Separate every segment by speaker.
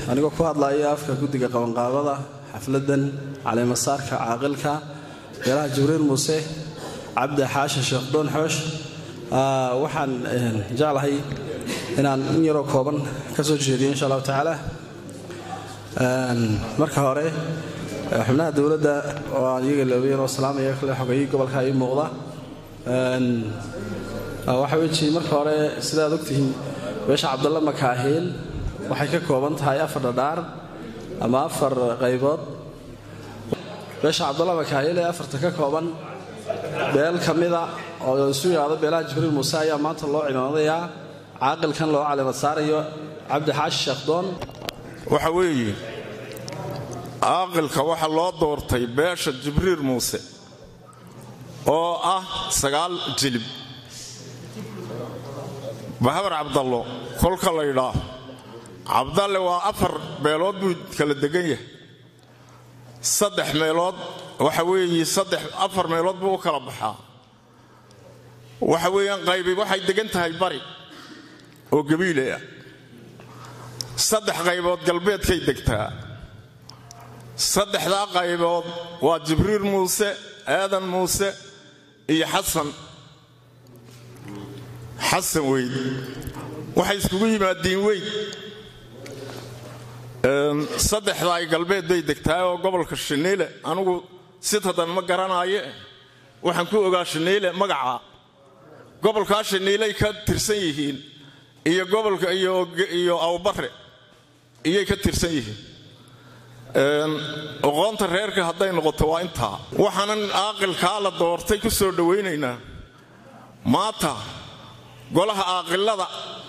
Speaker 1: anigoo ku hadlaya afka guddiga qabanqaabada xafladdan caleemasaarka caaqilka beelaha jibriil muuse cabdi xaashin sheekh doon xoosh waxaan jeclahay inaan in yaroo kooban ka soo jeediyo insha allahu tacaala marka hore xubnaha dowladda oo aan iyaga loobayan oo salaamaya kale xogayii gobolka ii muuqda waxa weji marka hore sidaad ogtihiin beesha cabdalla makaahiil waxay ka kooban tahay afar dhadhaar ama afar qaybood beesha cabdalla makaahiil ee afarta ka kooban beel ka mida oo isu yidhaahdo beelaha jibriil muuse ayaa maanta loo cimaamadayaa caaqilkan loo caleemad saarayo cabdi xaashi sheekhdoon
Speaker 2: waxa weeye caaqilka waxaa loo doortay beesha jibriil muuse oo ah sagaal jilib bahabar cabdallo kolka la ydhaa cabdalle waa afar meelood buu kala degan yahay saddex meelood waxa weeye saddex afar meelood buu u kala baxaa waxa weeyaan qaybi waxay degan tahay bari oo gabiile ah saddex qaybood galbeedkay degtaa saddexdaa qaybood waa jibriil muuse aadan muuse iyo xasan xasan weyd waxay iskugu yimaadiin weyd saddexda ay galbeed bay degtaa oo gobolka shiniile anugu sitadan ma garanaaye waxaan ku ogaa shiniile magaca gobolkaa shiniiley ka tirsan yihiin iyo gobolka iyo awbare iyay ka tirsan yihiin oqoonta reerka hadday noqoto waa intaa waxaanan aaqilkaa la doortay ku soo dhowaynaynaa maanta golaha aaqilada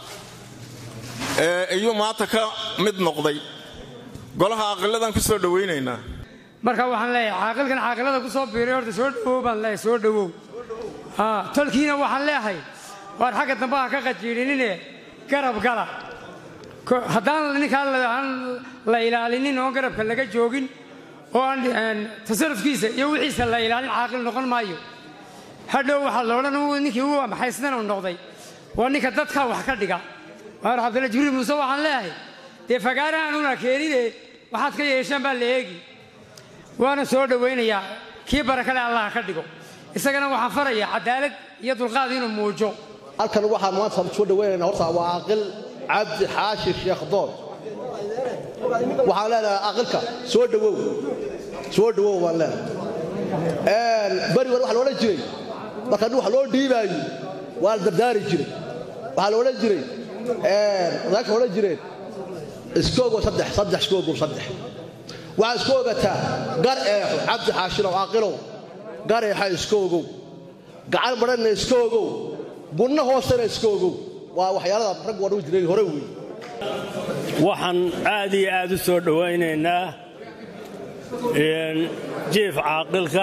Speaker 2: ee iyuu maanta ka mid noqday golaha aaqiladan ku soo dhowaynaynaa
Speaker 3: marka waxaan leeyahay caaqilkan caaqilada ku soo biiray horta soo dhawow baan leeyahay soo dhawow tolkiina waxaan leeyahay waar xagga dambe ha ka qajiidhinine garab gala haddaan ninkaan aan la ilaalinin oon garabka laga joogin oo aan tasarufkiisa iyo wixiisa la ilaalin caaqil noqon maayo hadhow waxaa loodhan ninkii u maxaysnan u noqday waa ninka dadka wax ka dhiga waar cabdilla jibriil muuse waxaan leeyahay dee fagaarahan una keenine waxaad ka yeeshaan baa la eegi waana soo dhowaynayaa kii barakale allaha ka dhigo isagana waxaan farayaa cadaalad iyo dulqaad inuu muujo
Speaker 4: halkan waxaan maanta soo dhawaynayna horta waa caaqil cabdi xaashi sheekh doon waxaan leenahay caaqilka soo dhawow soo dhawow baan leenahay beri war waxa la odhan jiray marka nin wax loo dhiibaayo waa la dardaari jiray waxaa la odhan jiray odaagta odhan jireen iskoogow saddex saddex iskoogow saddex waxaa isku ogataa gar eexo cabdi xaashinow caaqilow gar eexa iska ogow gacan badhanna iska ogow gunno hoosena iska ogow waa waxyaalada rag wadhu jiray hore wey
Speaker 5: waxaan aad iyo aad u soo dhowaynaynaa jiif caaqilka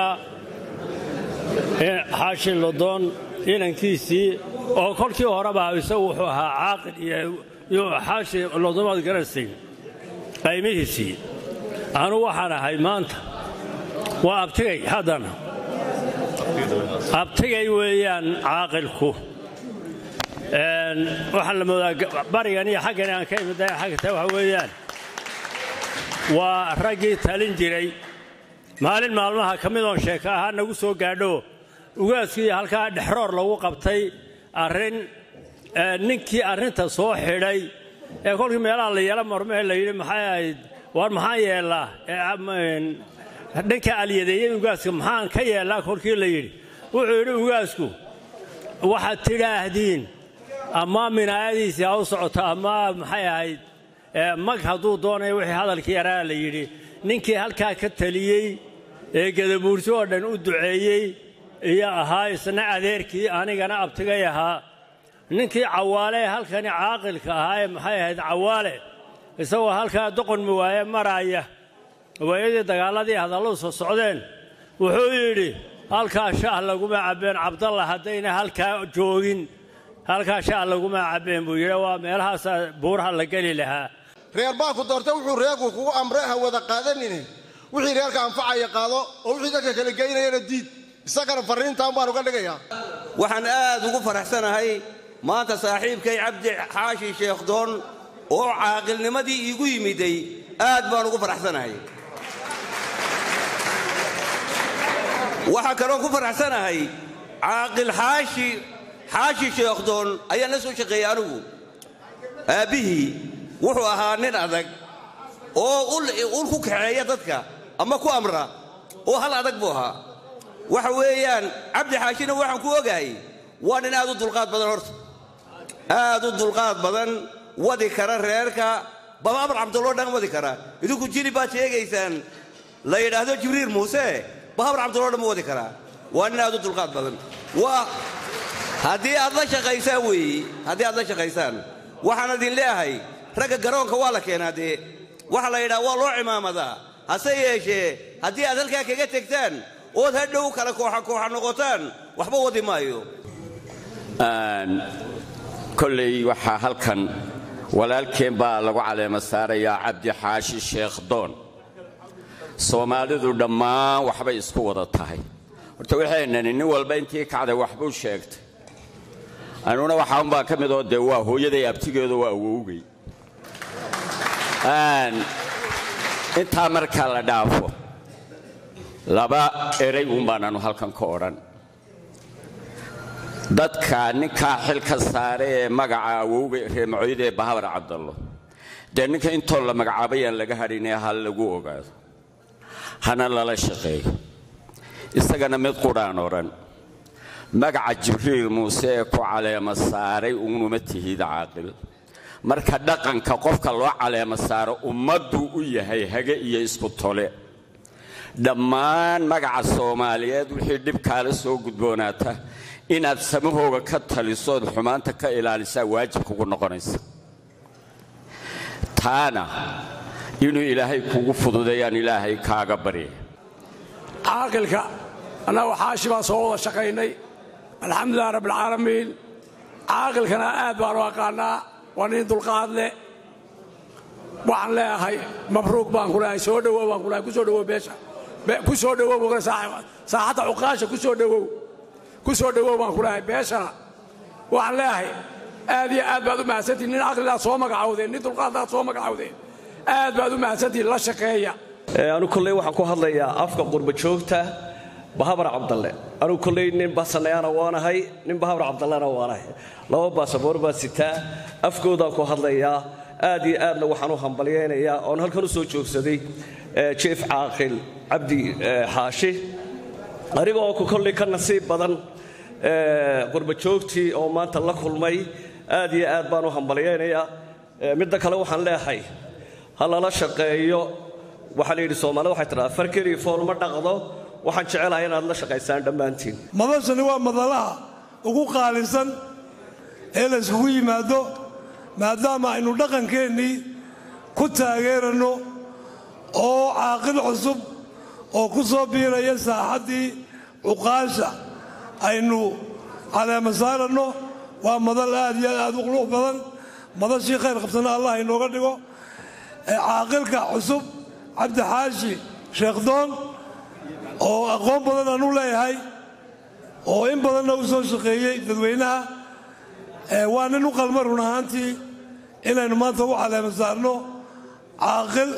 Speaker 5: xaashi lodoon inankiisii oo kolkii horeba isagu wuxuu ahaa caaqil iyo xaashi lodomaad garanaysay qaymihiisii anu waxaan ahay maanta waa abtigay haddana abtigay weeyaan caaqilku waxaan la moodaa barigan iyo xaggan aan ka imid xaggata waxa weeyaan waa raggii talin jiray maalin maalmaha ka midoon sheeko ahaa nagu soo gaadho ugaaskii halkaa dhexroor lagu qabtay arrin ninkii arrinta soo xidhay ee kolkii meelaha la yeela marmee la yidhi maxay ahayd waar maxaan yeellaa dhanka alyadeeyey ugaaska maxaan ka yeellaa kolkii la yidhi wuxuu yidhi ugaasku waxaad tidhaahdiin ama minaayadiisii ha u socoto ama maxay ahayd mag hadduu doonayo wixii hadalkii yaraa la yidhi ninkii halkaa ka taliyey ee gadabuursi oo dhan u duceeyey iyo ahaa isna adeerkii anigana abtigay ahaa ninkii cawaale ee halkani caaqilka ahaa ee maxay ahayd cawaale isagoo halkaa doqon muwaaye maraaya waayadii dagaalladii hadalladu soo socdeen wuxuu yidhi halkaa shaah laguma cabbeen cabdalla haddayna halkaa joogin halkaa shaah laguma cabbeen buu yidhi waa meelahaasa buuraha la geli lahaa
Speaker 6: reer baanku doorta wuxuu reerku kugu amre ha wada qaadanine wixii reerka anfacaya qaado oo wixii dadka kala geynayana diid isagana farriintaan baan uga dhigayaa
Speaker 7: waxaan aad ugu faraxsanahay maanta saaxiibkay cabdi xaashi sheekh doon oo caaqilnimadii iigu yimiday aad baan ugu faraxsanahay waxaa kaloon ku faraxsanahay caaqil xaashi xaashi sheekhdoon ayaan la soo shaqeeyey anigu aabbihii wuxuu ahaa nin adag oo ul ku kaxeeya dadka ama ku amra oo hal adag buu ahaa waxa weeyaan cabdi xaashina waxaan ku ogahay waa nin aad u dulqaad badan horta aad u dulqaad badan wadi kara reerka babaabar cabdalloo dhan wadi kara idinku jili baad sheegaysaan la yidhaahdo jibriil muuse babaabar cabdalloo dhan ma wadi karaa waa nin aad u dulqaad badan waa haddii aad la shaqaysaan weeye haddii aad la shaqaysaan waxaan idin leeyahay ragga garoonka waa la keenaa dee waxa la yidhaha waa loo cimaamadaa hase yeeshee haddii aad halkaa kaga tegtaan ood hadhow kale kooxa kooxa noqotaan waxba wadi maayo
Speaker 8: kolley waxaa halkan walaalkeen baa lagu caleema saarayaa cabdi xaashi sheekh doon soomaalidu dhammaan waxbay isku wada tahay horta waxaynani nin walba intii kacday waxbuu sheegtay anuguna waxaunbaa ka midoo dee waa hooyaday abtigeedo waa awowgay intaa markaa la dhaafo laba eray uun baananu halkan ka odhan dadka ninkaa xil ka saare ee magaca awowga reemacooyada ee bahabar cabdallo dee ninka intoo la magacaabayaan laga hadhinee ha lagu ogaado hana lala shaqeeyo isagana mid qudhaan odhan magaca jibriil muuse ee ku caleema saaray uunuma tihid caaqil marka dhaqanka qofka loo caleema saaro ummadduu u yahay hage iyo isku tole dhammaan magaca soomaaliyeed wixii dhibkaala soo gudboonaata inaad samahooga ka talisood xumaanta ka ilaalisaa waajib kugu noqonaysa taana inuu ilaahay kugu fududeeyaan ilaahay kaaga barya
Speaker 9: caaqilka annagu xaashi baan soo wada shaqaynay alxamdulilah rabbilcaalamiin caaqilkana aad baanu aqaannaa waa nin dulqaad leh waxaan leeyahay mabruuq baan ku leeyahay soo dhowow baan ku leeyahay ku soo dhowow beesha ku soo dhowow buu saaxadda cuqaasha ku soo dhowow ku soo dhowow baan ku leeyahay beeshana waxaan leeyahay aad iyo aad baad u mahadsantihin nin caqlidaad soo magacowdeen nin dulqaadaad soo magacowdeen aad baad u mahadsantihin la shaqeeya
Speaker 10: anu kolley waxaan ku hadlayaa afka qurba joogta bahabar cabdalle anugu kolley nin basanayana waanahay nin bahabar cabdallena waanahay laba baasaboor baa sitaa afkoodaan ku hadlayaa aad iyo aadna waxaan u hambalyaynayaa oon halkan u soo joogsaday jief caaqil cabdi xaashi aniga oo ku kolley ka nasiib badan qurba joogtii oo maanta la kulmay aad iyo aad baan u hambalyaynayaa midda kale waxaan leeyahay ha lala shaqeeyo waxaa la yidhi soomaalida waxay tidhaha farkeliyo fool ma dhaqdo waxaan jecelahay inaad la shaqaysaan dhammaantiin
Speaker 11: madashani waa madalaha ugu qaalisan ee la yskugu yimaado maadaama aynu dhaqankeennii ku taageeranno oo caaqil cusub oo ku soo biiraya saaxaddii cuqaasha aynu caleema saaranno waa madal aad iyo aad u quluux badan madashii khayr qabsana allah inooga dhigo caaqilka cusub cabdi xaashi sheekhdoon oo aqoon badan aan u leeyahay oo in badanna u soo shaqeeyey dadweynaha waa nin u qalma run ahaantii inaynu maanta u caleema saarno caaqil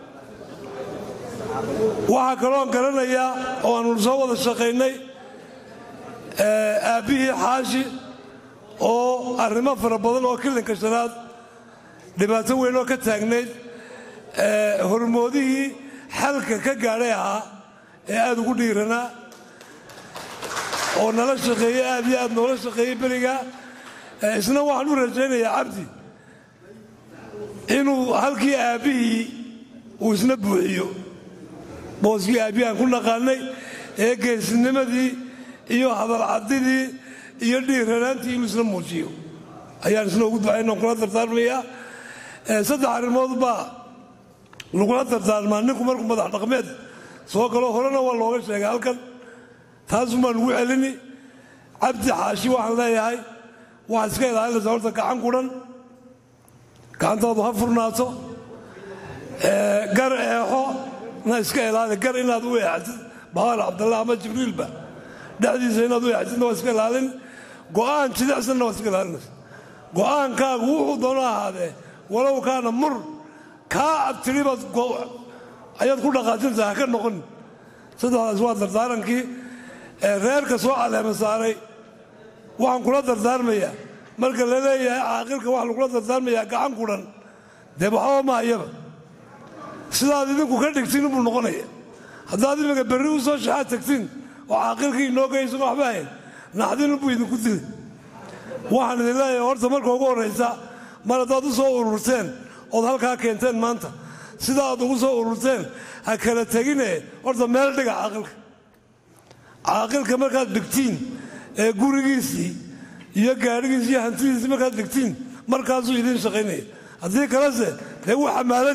Speaker 11: waxaa kaloon garanayaa oo aanu soo wada shaqaynay aabbihii xaashi oo arrimo fara badan oo kilinka shanaad dhibaato weyn oo ka taagnayd hormoodihii xalka ka gaadhay ahaa ee aad ugu dhiiranaa oo nala shaqeeyey aad iyo aad noola shaqeeyey beriga isna waxaan u rajaynayaa cabdi inuu halkii aabbihii uu isna buuxiyo booskii aabbihii aan ku naqaannay ee geesnimadii iyo hadalcadidii iyo dhiiranaantii inuu isna muujiyo ayaan isna ugu ducayna kula dardaarmayaa saddex arrimood baa lagula dardaarmaa ninku markuu madax dhaqmeed soo galo horena waa looga sheegay halkan taasumaan ugu celini cabdi xaashi waxaan leeyahay waxaad iska ilaalinaysaa horta gacan qudhan gacantaadu ha furnaato gar eexo na iska ilaali gar inaad u eexatid bahar cabdallah ama jibriilba dhexdiisa inaad u eexatidna waa iska ilaalin go'aan jidicsanna waa iska ilaalinaysa go'aankaagu wuxuu doono ahaadee walow kaana mur kaa abtiribaad ayaad ku dhaqaajintaha ha ka noqon saddexdaas waa dardaarankii ee reerka soo caleema saaray waxaan kula dardaarmayaa marka la leeyahay caaqilka waxa lagula dardaarmayaa gacan kudhan dee waxba ma hayaba sidaad idinku ka dhigtiin inbuu noqonaya haddaad iminka berri u soo shaxaad tagtiin oo caaqilkii inoo geysan waxba hayn naxdin inbuu idinku dilay waxaan idin leeyahay horta marka ugu horraysa mar haddaad u soo ururteen ood halkaa keenteen maanta sida aad ugu soo ururteen ha kala tegine horta meel dhiga caaqilka caaqilka markaad dhigtiin ee gurigiisii iyo gaadhigiisi iyo hantidiisii markaad dhigtiin markaasuu idiin shaqaynaya haddii kalese dee wuu xamaalan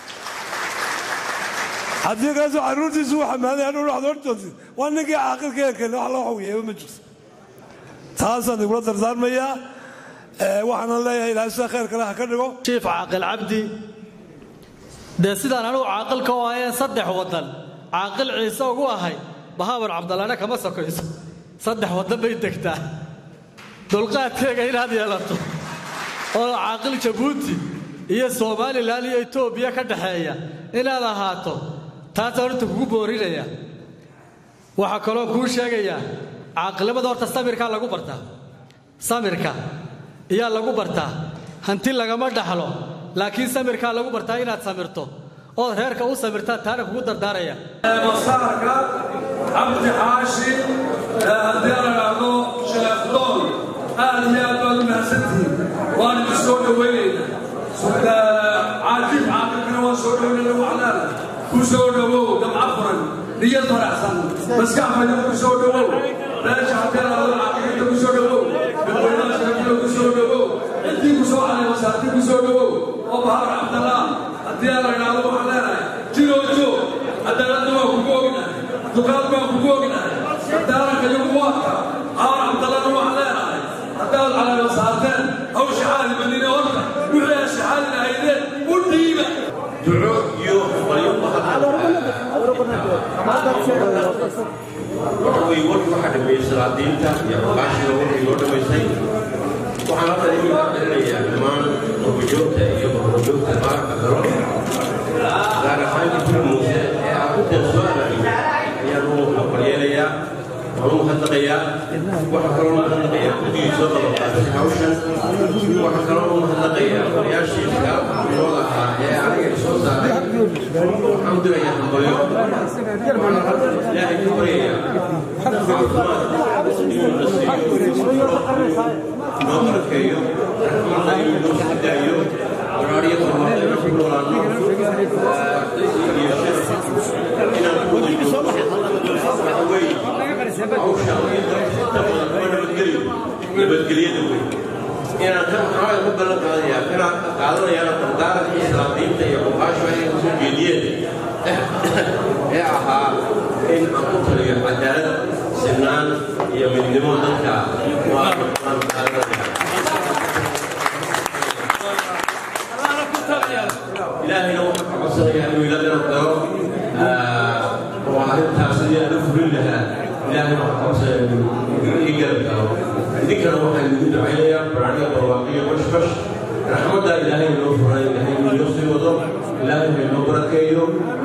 Speaker 11: haddii kalese carruurtiisu wuu xamaalan hadhow waxaad hortoontiin waa ninkii caaqilka kale wax loo xawiyeeba ma jirto taasaan igula dardaarmayaa waxaanan leeyahay ilaahay sida khayr kale ha ka dhigo
Speaker 12: jiif caaqil cabdi dee sidaan anugu caaqilka u ahayeen saddex waddan caaqil ciise ugu ahay bahabar cabdallana kama sokayso saddex waddan bay degtaa dulqaadkeega inaad yeelato oo caaqil jabuuti iyo somalilan iyo etoobiya ka dhaxeeya inaad ahaato taasaan horta kugu boorinaya waxaa kaloo kuu sheegayaa caaqilnimada horta samirkaa lagu bartaa samirka iyaa lagu bartaa hanti lagama dhaxlo laakiin samirkaa lagu bartaa inaad samirto ood reerka u samirtaa taana kugu dardaaraya
Speaker 13: masaarka cabdi xaashi haddii aan idhaahdo sheekh dool aad iyo aad baad u mahadsantihiin waan idin soo dhowaynaynaa caajib caaqilkana waan soo dhowaynayna waxlaala ku soo dhowow dabca furan niyad faraxsan maskax faydan ku soo dhowow beesha haddii aan idhaahdo caaqilkanta ku soo dhowow dadweynaha sharafida ku soo dhowow ciddii ku soo calay masaarti ku soo dhowow oo bahar cabdallah haddii aan idhaahdo waxaan leenahay jiroo joog cadaaladda waa kugu ognahay duqaad baan kugu ognahay dardaaranka iyagu waaka caawar cabdallana waxaan leenahay haddaad caleema saarteen hawsha caali madine horta wixii aan shaxaali lahaydeen u dhiiba
Speaker 14: duco iyo walyo way warki waxaa dhameeyey salaadiinta iyo xuqaashiga warkii loo dhamaystay waxaan hadda iminka celinayaa dhammaan qurbajoogta iyo qurbajoogta baarka dalo gaar ahaan jibril muuse ee arrintan soo abaabiyey ayaan u aqbalyeelayaa waan u mahadnaqayaa waxaa kaloo mahadnaqayaa guddigii soo qabaqaatay hawshan waxaa kaloo u mahadnaqayaa odayaashii sagaalka xubnood ahaa ee aniga soo saaray waxaan u dirayaa hambalyo ilaahay ka baryayaa caafimaad inuu na siiyo noo barakeeyo raxmada inuu noo sii daayo waraariyo barwaaqo inaan ku noolaano iyo sharaf inaan ku wada waxa weeye hawsha iyo dalka inta badan waa nabadgelyo nabadgelyada wey inaan ka maxaa ku ballan qaadayaa inaan qaadanayaan dardaaranka islaamiinta iyo xuqaashu ay kasoo jeediyeen ee ahaa in aan ku taliyo cadaalad sinaan iyo midnimo dadka waan waan qaadanaya ilaahayna waxaan ka codsanayaa inuu ila garab galo oo arrintaas sidii aan u fulin lahaa ilaahayna waxaan ka codsanayaa inuu ii garab galo idinkana waxaan idigu ducaynayaa baraaniga barwaaqiyo bashbash raxmadda ilaahay noo furay ilaahay inuu noo sii wado ilaahay ha noo barakeeyo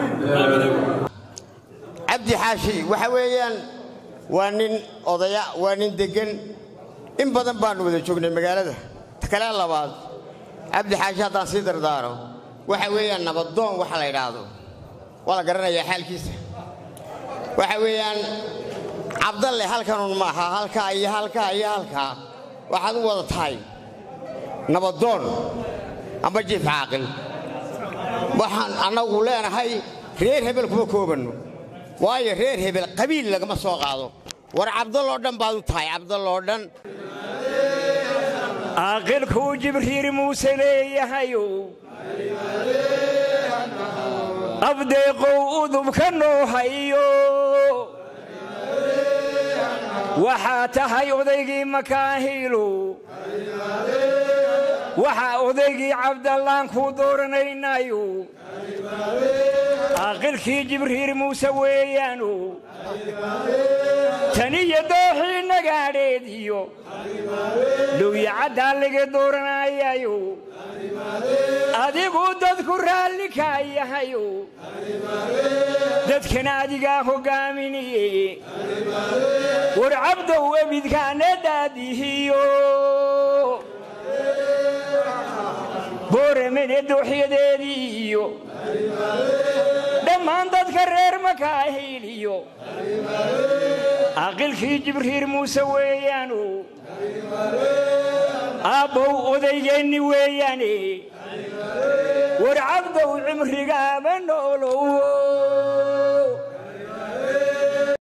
Speaker 15: cabdi xaashi waxa weeyaan waa nin odaya waa nin deggan in badan baannu wada joognay magaalada ta kale labaad cabdi xaashi haddaan sii dardaaro waxa weeyaan nabadoon waxa la yidhaahdo waa la garanayaa xaalkiisa waxa weeyaan cabdalle halkanun maaha halkaa iyo halkaa iyo halkaa waxaad u wada tahay nabadoon amba jiif caaqil waxaan annagu leenahay reer hebel kuma koobanno waayo reer hebel qabiil lagama soo qaado war cabdalloo dhan baad u tahay cabdalloo dhan
Speaker 16: caaqilkuu jibriil muuse leeyahayow abdeeqow udubka noo hayo waxaa tahay odaygii makaahiilow waxaa odaygii cabdallaan kuu dooranaynayo caaqilkii jibriil muuse weeyaanu taniyo dooxii nagaadheediyo luwyacaddaa laga dooranayayo adigu dadku raalli kaa yahayo dadkana adigaa hoggaaminaye war cabdow ebidkaana daadihiyo booramene dooxyadeedii iyo dhammaan dadka reer makaahiliyo aqilkii jibriil muuse weeyaanu aabbow odaygeenni weeyaane war cabdow cimrigaaba noolow